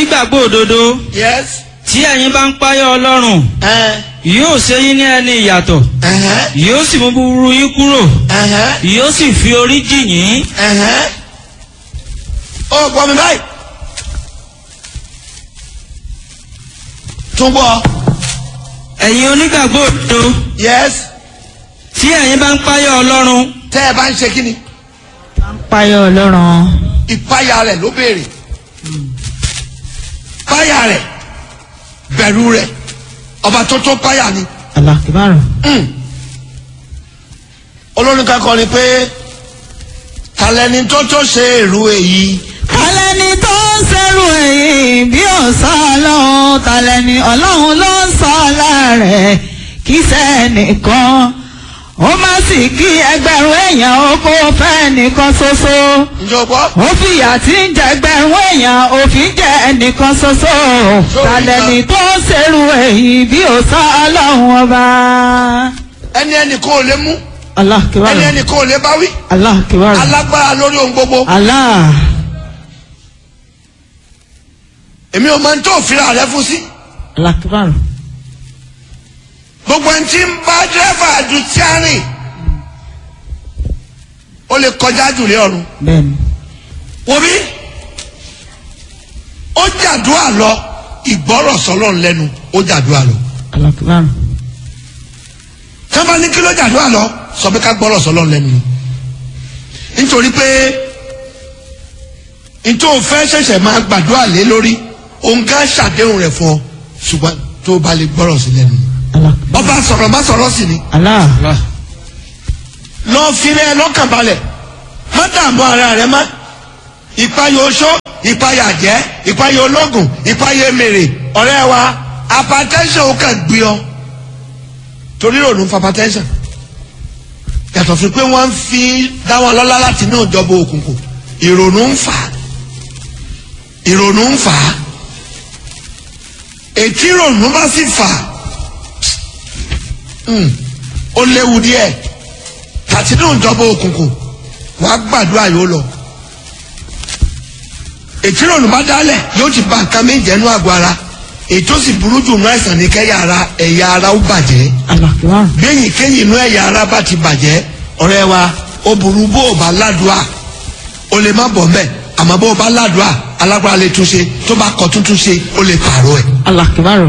onígbàgbọ́ òdodo yes tí ẹ̀yin bá ń páyọ̀ ọlọ́run ẹ̀hẹ́n yóò ṣe yín ní ẹni ìyàtọ̀ ẹ̀hẹ́n yóò sì mú búburú yín kúrò ẹ̀hẹ́n yóò sì fi orí jì yín ẹ̀hẹ́n ó gbọ́ mi báyìí tún gbọ́ ẹ̀yin onígbàgbọ́ òdodo yes tí ẹ̀yin bá ń páyọ̀ ọlọ́run tẹ́ ẹ bá ń ṣe kí ni Páyọ̀ Ọlọ́run. ìpáyà rẹ̀ ló béèrè páyà rẹ̀ bẹ̀rù rẹ̀ ọba tó tó páyà ni Allah kibaru. Mm. olórin kan kọrin pé talẹ́ni tó tó ṣe èrú èyí Talẹ́ni tó ń ṣerú èyí bí ọ̀sán ọlọ́run talẹ́ni ọlọ́run ló ń sọ láàrẹ̀ kí sẹ́nìkan ó má sì kí ẹgbẹ̀rún èèyàn ó kó fẹ́ nìkan ṣoṣo ǹjọ́ gbọ́ ó fìyà tí ń jẹ ẹgbẹ̀rún èèyàn òfin jẹ ẹnìkan ṣoṣo talẹ́ni tó ń ṣerú èyí bí ọ̀sán ọlọ́run ọba. ẹni ẹni kò lè mú Allah kibaru. ẹni ẹni kò lè báwí Allah kibaru. alágbára lórí ohun gbogbo Allah. èmi ò máa ń tó òfin rẹ fún sí Allah kibaru. gbogbo ẹni tí ń bá dírẹ́fà ju tíárìn ó lè kọjá jùlé ọ̀run Bẹ́ẹ̀ni. wòbí ó jàdúrà lọ ìgbọ́rọ̀ sọlọ́run lẹ́nu ó jàdúrà lọ Allah kibaru. tọ́ba ní kí ló jàdúrà lọ sọ pé ká gbọ́rọ̀ sọlọ́run lẹ́nu ni nítorí pé nítorí o fẹ́ ṣẹ̀ṣẹ̀ máa gbàdúrà lé lórí òun ká ṣàdéhùn rẹ̀ fún ọ ṣùgbọ́n tó o bá lè gbọ́rọ̀ sí lẹ́nu ni Allah kibaru. ọba sọ̀rọ̀ má sọ̀rọ̀ sí ni Allah. lọ filẹ̀ lọ́kàn balẹ̀ má dààmú ara rẹ má ìpayà oṣó ìpayà jẹ́ ìpayà ológun ìpayà mèrè ọ̀rẹ́ wa hypertension ó kàn gbé ọ torí ìrònú fa hypertension yàtọ̀ fún pé wọ́n ń fi dá wọn lọ́lá láti inú ìjọba òkùnkùn ìrònú ń fà á ìrònú ń fà á ètí ìrònú bá sì fà á mm, ó léwu díẹ̀ tàti nínú ìjọba òkùnkùn wàá gbàdúrà yóò lọ ètí ìrònú bá dálẹ̀ yóò ti ba nǹkan méjì ẹnu àgọ́ ara ètò sì burú jù nínú àìsàn ní kẹ́yà ara ẹ̀yà ara ó bàjẹ́ Allah kibaru. bẹ́yìn kéyìn inú ẹ̀yà ara bá ti bàjẹ́ ọ̀rẹ́ wa ó burú bó o bá ládùá o lè má bọ̀ mbẹ́ àmọ́ bó o bá ládùá alágbára lè túnṣe tó bá kọ tuntun ṣe ó lè pààrọ̀ ẹ̀. Allah kibaru.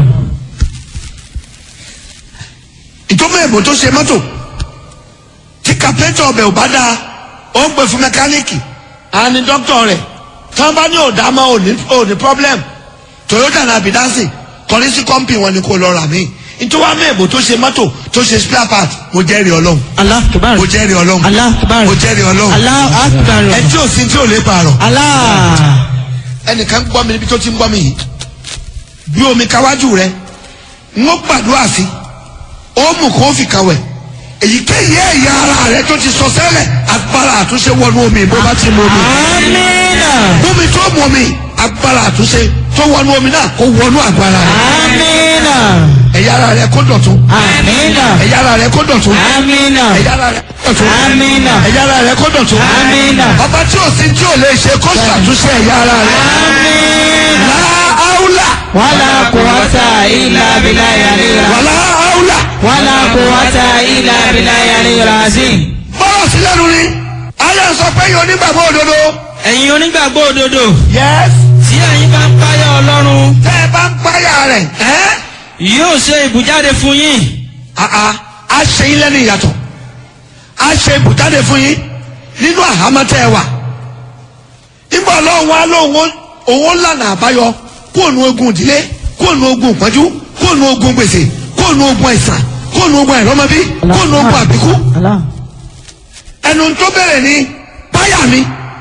ìtọ́mọ̀ èbò tó ṣe mọ́tò tí kàpẹ́tọ̀ ọbẹ̀ ò bá dáa ó ń pè fún mẹkáníìkì á ní dókítà rẹ̀ tí wọ́n bá ní òdà mọ́ ò ní ò ní problem Toyota náà bìdánsì kọrí sí kọ́ńpì wọn ni kò lọ rà mí nítorí wàá mọ̀ èbò tó ṣe mọ́tò tó ṣe spare part mo jẹ́rìí ọlọ́run Allah kibaru. mo jẹ́rìí ọlọ́run Allah kibaru. mo jẹ́rìí ọlọ́run Allah kibaru. ẹ tí ò sí tí ò lè pààrọ̀ Allah. ẹnìkan ń gbọ́ mi níbi tó ti ń gbọ́ mi yìí bí omi káwájú rẹ ń ó gbàdúrà sí ó mú kó fi kàwẹ̀ èyíkéyìí ẹ̀yà ara rẹ tó ti sọ sẹ́lẹ̀ agbára àtúnṣe wọnú omi bó bá ti mú omi Amina. omi tó mú omi agbára àtúnṣe tó wọnú omi náà kó wọnú agbára rẹ Amina. ẹ̀yà ara rẹ kó dọ̀tún Amina. ẹ̀yà ara rẹ kó dọ̀tún Amina. ẹ̀yà ara rẹ kó dọ̀tún Amina. ẹ̀yà ara rẹ kó dọ̀tún Amina. ọba tí ò sí tí ò lè ṣe kó ṣàtúnṣe ẹ̀yà ara rẹ Amina. láàáúlà Wala quwwata illa billahi al-aliyyil azim. wàlá áúlà. Wala quwwata illa billahi al-aliyyil azim. bọ́lá sí lẹ́nu ni ayé sọ pé yóò nígbàgbọ́ òdodo. ẹ̀yin onígbàgbọ́ òdodo yes. tí ẹ̀yin bá ń páyọ̀ ọlọ́run tẹ́ ẹ bá ń páyà rẹ̀ ẹ́ yóò ṣe ìbújáde fún yín àà á ṣe yín lẹ́nu ìyàtọ̀ á ṣe ibùjáde fún yín nínú àhámọ́ tẹ́ ẹ wà. nígbà ọlọ́run wa lóun òun lànà àbáyọ kóònù ogun ìdílé kóònù ogun ìpọ́njú kóònù ogun gbèsè kóònù ogun àìsàn kóònù ogun àìrọ́mọbí kóònù ogun àbíkú Allah. ẹnu tó bẹ̀rẹ̀ ní páyà mi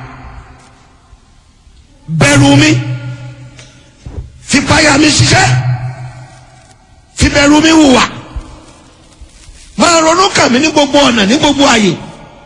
bẹ̀rù mi fi páyà mi ṣiṣẹ́ fi bẹ̀rù mi hùwà máa ronú kàn mí ní gbogbo ọ̀nà ní gbogbo àyè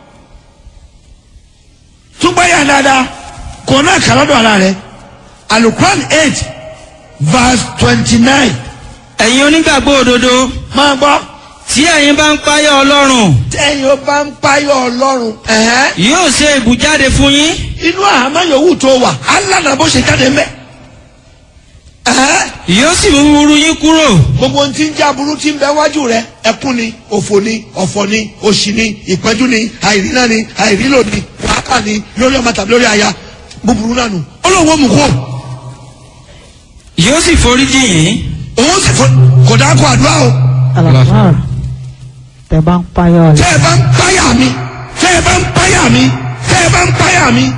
tún páyà dáadáa kò náà kà lọ́dọ̀ ara rẹ̀ alukuran eight verse twenty nine ẹ̀yin onígbàgbọ́ òdodo máa gbọ́ tí ẹ̀yin bá ń páyọ̀ ọlọ́run tẹ́yìn ó bá ń páyọ̀ ọlọ́run ẹ̀hẹ́n. yóò ṣe ìbújáde fún yín inú àhámọ́ yòówù tó wà alànà bó ṣe jáde mẹ́ Ẹ̀hẹ́. yóò sì mú búburú yín kúrò gbogbo ohun tí ń jẹ́ aburú tí ń bẹ wájú rẹ ẹkún ni òfò ni ọ̀fọ̀ ni òṣì ni ìpẹ́jú ni àìríná ni àìrílò ni wàhálà ni lórí ọmọ tàbí lórí aya búburú náà nù ọlọ́run ó mú kó yóò sì foríjì yín òun sì fọ kò dáko àdúrà o Alakbar. tẹ bá ń payọ tẹ́ rẹ. ẹ bá ń páyà mi tẹ́ ẹ bá ń páyà mi tẹ́ ẹ bá ń páyà mi.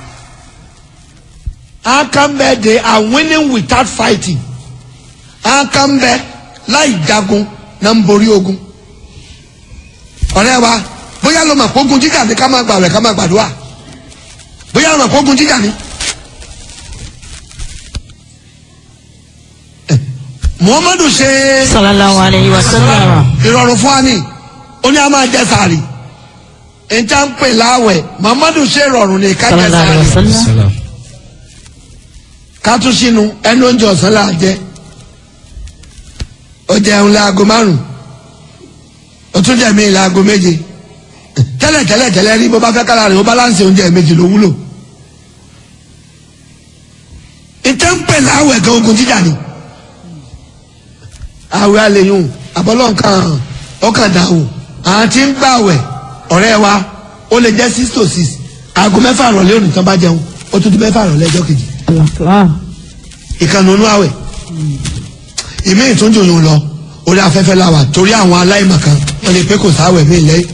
Akambe they are winning without fighting. Akambe láì jagun náà ń borí ogun. Ọ̀rẹ́ wa bóyá ló mọ̀ pé ogun jíjà ni ká máa gbàwẹ̀ ká máa gbàdúrà. Bóyá ló mọ̀ pé ogun jíjà ni. Eh, Muhammadu ṣe sallallahu alayhi wa sallam. ìrọ̀rùn fún wa ni ó ní a máa jẹ sàárì. Ìjà ń pè láwẹ̀ Muhammadu ṣe ìrọ̀rùn ní ká jẹ sallallahu alayhi wa sàárì. sallam. ká tún sínú ẹnu oúnjẹ ọ̀sán là á jẹ ó jẹun láago márùn ó tún jẹ míì láago méje tẹ́lẹ̀ tẹ́lẹ̀ tẹ́lẹ̀ rí bó bá fẹ́ kára rẹ̀ ó báláǹsì oúnjẹ méjì ló wúlò ìtẹ́ ń pè láwẹ̀ gan ogun jíjà ni àwẹ̀ àlèyùn àbọ̀lọ́ nǹkan ọkàn dàwò àwọn tí ń gbàwẹ̀ ọ̀rẹ́ wa ó lè jẹ́ six to six aago mẹ́fà rọ̀lẹ́ òní tán bá jẹun ó tún di mẹ́fà rọ̀lẹ́ ọjọ́ kejì Alakbar. ìkànnì onú àwẹ̀ ìmí ìtúnjò yòó lọ orí afẹ́fẹ́ la wà torí àwọn aláìmọ̀kan wọ́n lè pé kò sáwẹ̀ mí lẹ́yìn.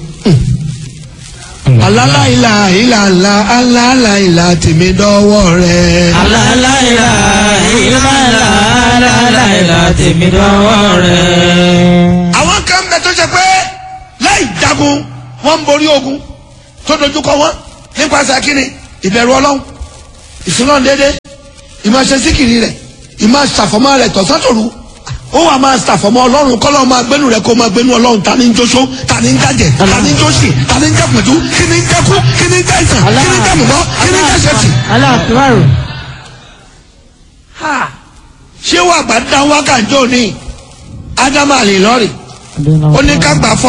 alálàìlà ìlàlà alálàìlà tèmi dọ́wọ́ rẹ̀. aláìláìlá ìlàlá aláìláìlá tèmi dọ́wọ́ rẹ̀. àwọn kan bẹ tó ṣe pé láì jagun wọ́n ń borí ogun tó dojúkọ wọn nípasẹ̀ kínní ìbẹ̀rù ọlọ́run ìsúná dédé ìmọ̀ ṣe síkìrì rẹ̀ ìmọ̀ ṣàfọ̀mọ́ rẹ̀ tọ̀sán-tòru ó wà máa ṣàfọ̀mọ́ ọlọ́run kọ́lọ́ máa gbénu rẹ̀ kó máa gbénu ọlọ́run ta ni ń jóṣó ta ni ń jàjẹ́ ta ni ń jóṣì ta ni ń jẹ́pẹ̀tú kí ni ń jẹ́kú kí ni ń jẹ́ ìsàn kí ni ń jẹ́ mọ̀mọ́ kí ni ń jẹ́ ṣẹ́tì. Alakbar. ṣé wàá gbà dá wákàtí òní ádámà lè lọ́rì ó ní ká gbà fọ́